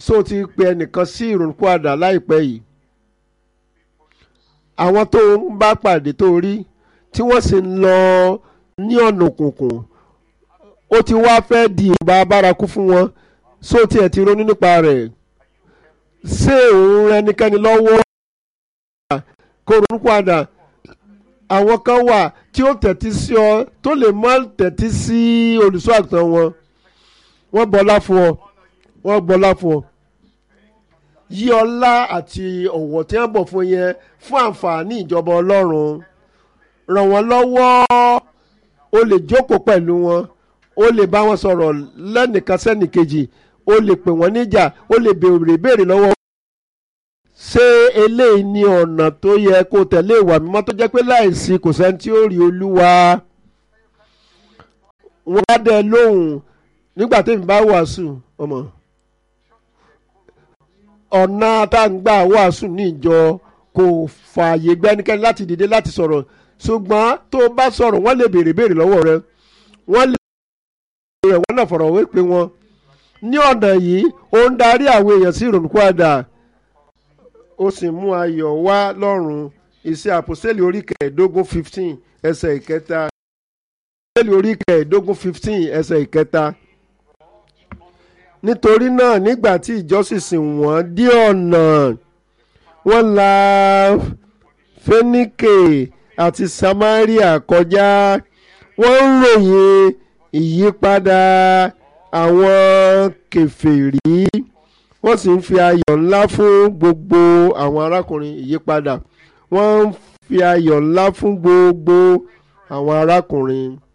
so ti pe ẹnìkan sí ìrònúpìwàdà láìpẹ́ yìí àwọn tó ń bá pàdé tó rí tí wọ́n sì ń lọ ní ọ̀nà òkùnkùn ó ti wá fẹ́ di ìbá bárakú fún wọn so tiẹ̀ ti ronú nípa rẹ̀ ṣé òun ẹnikẹ́ni lọ́wọ́ kó ronú padà àwọn kan wà tí ó tẹ̀tí sí ọ tó lè má tẹ̀tí sí olùṣọ́ àgùntàn wọn wọ́n bọlá fún ọ wọ́n bọlá fún ọ yí ọlá àti ọ̀wọ̀ tí wọ́n bọ̀ fún yẹn fún àǹfààní ìjọba ọlọ́run ràn wọ́n lọ́wọ́ o lè jókòó pẹ̀lú wọn o lè bá wọn sọ̀rọ̀ lẹ́nìkan sẹ́nìkejì o lè pè wọ́n níjà o lè béèrè béèrè lọ́wọ́ ṣé eléyìí ni ọ̀nà tó yẹ kó tẹ̀lé ìwà mímọ́ tó jẹ́ pé láìsí kò sẹ́ni tí ó rí olúwa wọ́n á dẹ lóhùn nígbà tẹ́mi bá wàásù ọmọ ọ̀nà táǹgbà wàásù ní ìjọ kò fààyè gbẹ́nikẹ́ni láti dìde láti sọ̀rọ̀ ṣùgbọ́n tó o bá sọ̀rọ̀ wọ́n lè béèrè béèrè lọ́wọ́ rẹ wọ́n lè béèrè wọ́n náà fọ̀rọ̀ wé pé wọn ní ọ̀nà yìí ó ń darí àwọn èèyàn sí ìrònúpìwàdà ó sì mú ayọ̀ wá lọ́rùn iṣẹ́ àpòsílẹ̀ orí kẹẹ̀ẹ́dógún fifteen ẹsẹ̀ ìkẹta àpòsílẹ̀ orí kẹẹ̀ẹ́dógún fifteen ẹsẹ̀ ìkẹta nítorí náà nígbà tí ìjọ sì sìn wọ́n dé ọ̀nà wọ́n la fẹ́níkè àti samaria kọjá wọ́n ń ròyìn ìyípadà àwọn kèfèrí wọ́n sì ń fi ayọ̀ ńlá fún gbogbo àwọn arákùnrin ìyípadà wọ́n ń fi ayọ̀ ńlá fún gbogbo àwọn arákùnrin